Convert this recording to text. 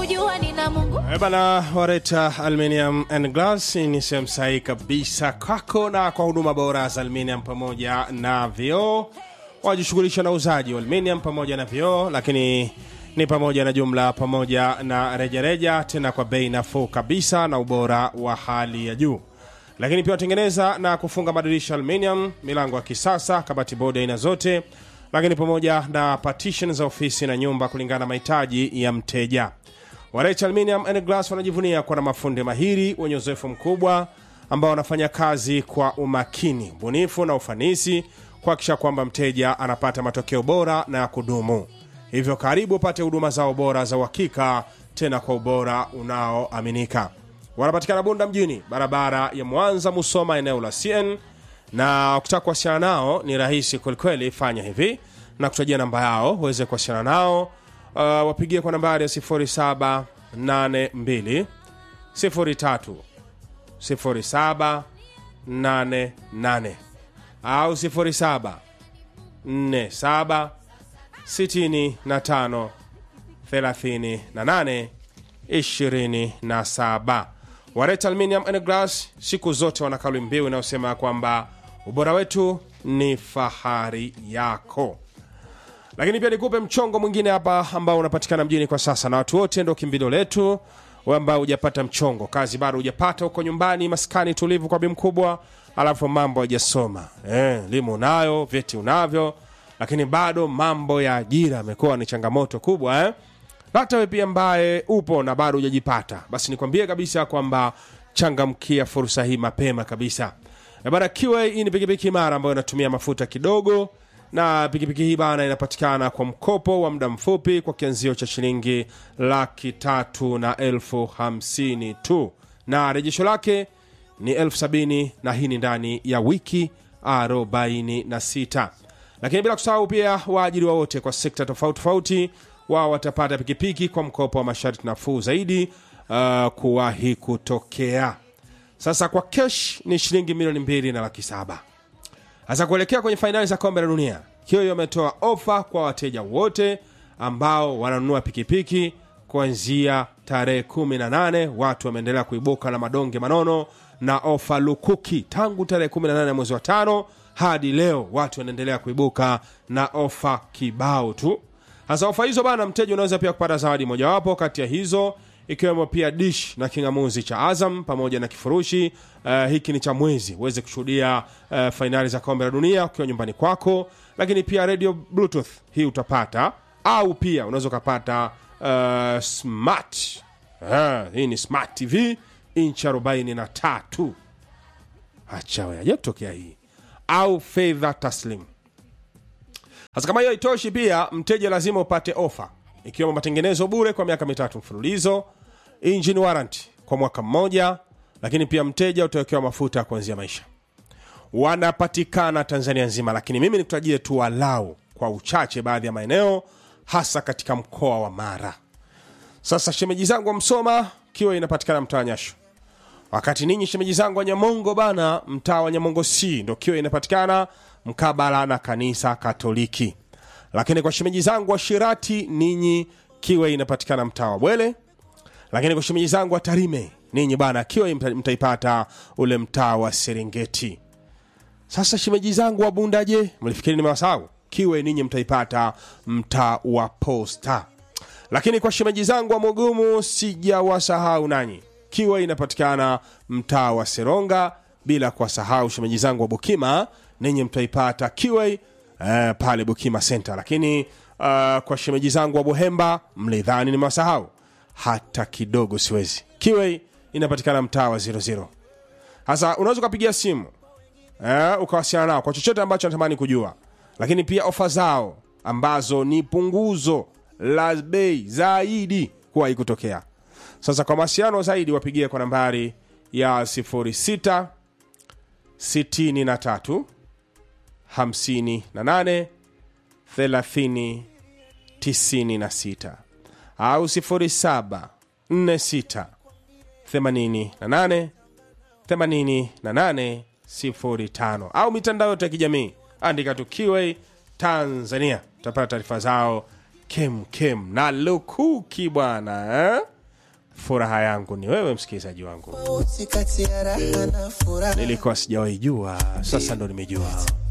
kujua nina Mungu. Eh bana, Wareta Aluminium and Glass ni sehemu sahihi kabisa kwako na kwa huduma bora za aluminium pamoja na vioo. Wajishughulisha na uzaji wa aluminium pamoja na vioo, lakini ni pamoja na jumla pamoja na rejareja, tena kwa bei nafuu kabisa na ubora wa hali ya juu. Lakini pia watengeneza na kufunga madirisha aluminium, milango ya kisasa, kabati bodi aina zote, lakini pamoja na partition za ofisi na nyumba kulingana na mahitaji ya mteja. Warech Aluminium and Glass wanajivunia kuwa na mafundi mahiri wenye uzoefu mkubwa ambao wanafanya kazi kwa umakini, ubunifu na ufanisi kuhakikisha kwamba mteja anapata matokeo bora na ya kudumu. Hivyo karibu upate huduma zao bora za uhakika, tena kwa ubora unaoaminika. Wanapatikana Bunda mjini, barabara ya Mwanza Musoma, eneo la CN, na ukitaka kuwasiliana nao ni rahisi kwelikweli. Fanya hivi na kutajia namba yao uweze kuwasiliana nao. Uh, wapigie kwa nambari ya 0782 03 0788 au 07 47 65 38 27. Wareta Aluminium and Glass siku zote wana kauli mbiu inayosema kwamba ubora wetu ni fahari yako lakini pia nikupe mchongo mwingine hapa ambao unapatikana mjini kwa sasa, na watu wote ndo kimbilio letu. Wewe ambao hujapata mchongo, kazi bado hujapata, huko nyumbani maskani tulivu kwa bi mkubwa, alafu mambo hajasoma eh, elimu unayo, vyeti unavyo, lakini bado mambo ya ajira yamekuwa ni changamoto kubwa eh? Na hata wewe pia ambaye upo na bado hujajipata, basi nikwambie kabisa kwamba changamkia fursa hii mapema kabisa. Eh, Bana, kiwa hii ni pikipiki imara ambayo inatumia mafuta kidogo na pikipiki hii bana inapatikana kwa mkopo wa muda mfupi kwa kianzio cha shilingi laki tatu na elfu hamsini tu na rejesho lake ni elfu sabini na hii ni ndani ya wiki arobaini na sita lakini bila kusahau pia waajiriwa wote kwa sekta tofauti tofauti wao watapata pikipiki kwa mkopo wa masharti nafuu zaidi uh, kuwahi kutokea sasa kwa kesh ni shilingi milioni mbili na laki saba hasa kuelekea kwenye fainali za kombe la dunia hiyo ametoa ofa kwa wateja wote ambao wananunua pikipiki kuanzia tarehe 18 watu wameendelea kuibuka na madonge manono na ofa lukuki tangu tarehe 18 mwezi wa tano hadi leo watu wanaendelea kuibuka na ofa kibao tu hasa ofa hizo bana mteja unaweza pia kupata zawadi mojawapo kati ya hizo ikiwemo pia dish na kingamuzi cha azam pamoja na kifurushi uh, hiki ni cha mwezi uweze kushuhudia uh, fainali za kombe la dunia ukiwa nyumbani kwako lakini pia radio bluetooth hii utapata au pia unaweza ukapata uh, smart uh, hii ni smart tv inchi 43 acha we aje kutokea hii au fedha taslim sasa kama hiyo haitoshi pia mteja lazima upate ofa ikiwemo matengenezo bure kwa miaka mitatu mfululizo engine warranty kwa mwaka mmoja lakini pia mteja utawekewa mafuta ya kuanzia maisha wanapatikana tanzania nzima lakini mimi nikutajie tu walau kwa uchache baadhi ya maeneo hasa katika mkoa wa mara sasa shemeji zangu wa msoma kiwa inapatikana mtaa wa nyasho wakati ninyi shemeji zangu wa nyamongo bana mtaa wa nyamongo c ndo kiwa inapatikana mkabala na kanisa katoliki lakini kwa shemeji zangu wa shirati ninyi kiwa inapatikana mtaa wa bwele lakini kwa shemeji zangu wa tarime ninyi bana kiwa mta- mtaipata ule mtaa wa serengeti sasa shemeji zangu wa bunda je mlifikiri nimewasahau kiwe ninyi mtaipata mtaa wa posta lakini kwa shemeji zangu wa mugumu sijawasahau nanyi kiwa inapatikana mtaa wa seronga bila kuwasahau shemeji zangu wa bukima ninyi mtaipata kiwe eh, pale bukima center lakini uh, kwa shemeji zangu wa buhemba mlidhani nimewasahau hata kidogo siwezi kiwe inapatikana mtaa wa 00 sasa unaweza ukapigia simu eh, ukawasiliana nao kwa chochote ambacho natamani kujua lakini pia ofa zao ambazo ni punguzo la bei zaidi kuwahi kutokea sasa kwa mawasiliano zaidi wapigie kwa nambari ya 06 63 58 30 96 au 07 46 88 88 05 au mitandao yote ya kijamii andika tu QA Tanzania, utapata taarifa zao kem kem na lukuki bwana eh? furaha yangu ni wewe msikilizaji wangu Tofauti kati ya raha na furaha nilikuwa sijawahi jua sasa ndo nimejua